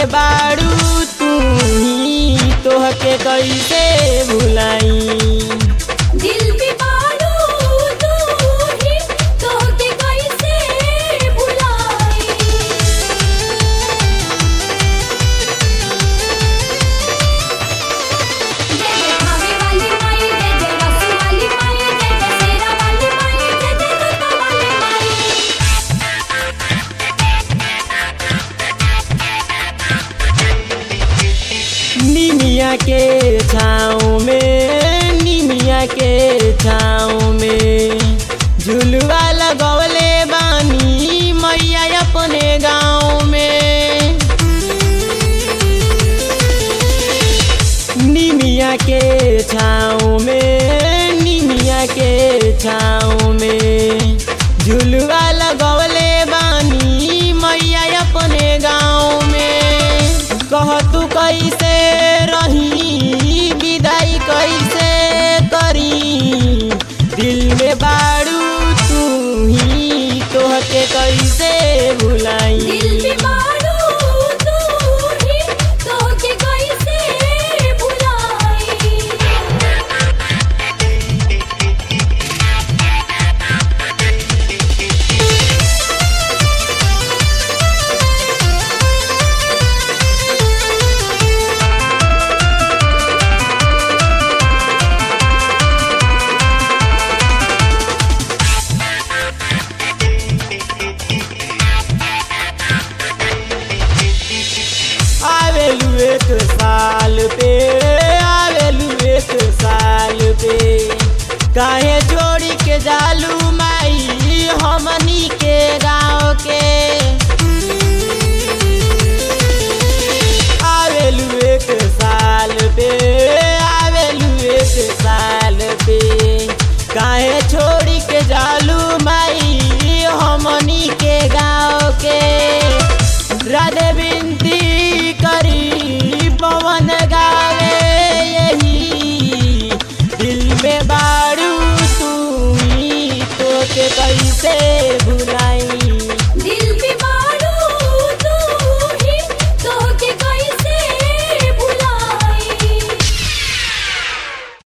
में बाड़ू तू ही तोहके कैसे भुलाई दिल में बाड़ू तू ही तोहके कैसे भुलाई जय जय भावे वाली माई जय जय रसू वाली माई जय जय शेरा वाली माई जय जय दुर्गा वाली माई निमिया के छाँव में निमिया के छाँव में झुलवा लगवले बानी मैया अपने गाँव में निमिया के छाँव में निमिया के छाँव में झुलवा लगवले बानी मैया अपने गाँव में कह तू कैसे रही विदाई कैसे करी दिल में बाड़ू तू ही तोहके कैसे भुलाई दिल में बाड़ू तू ही तोहके कैसे भुलाई आवेलू एक साल पे आवेलू एक साल पे काहे जोड़ी के जालू माई हमनी के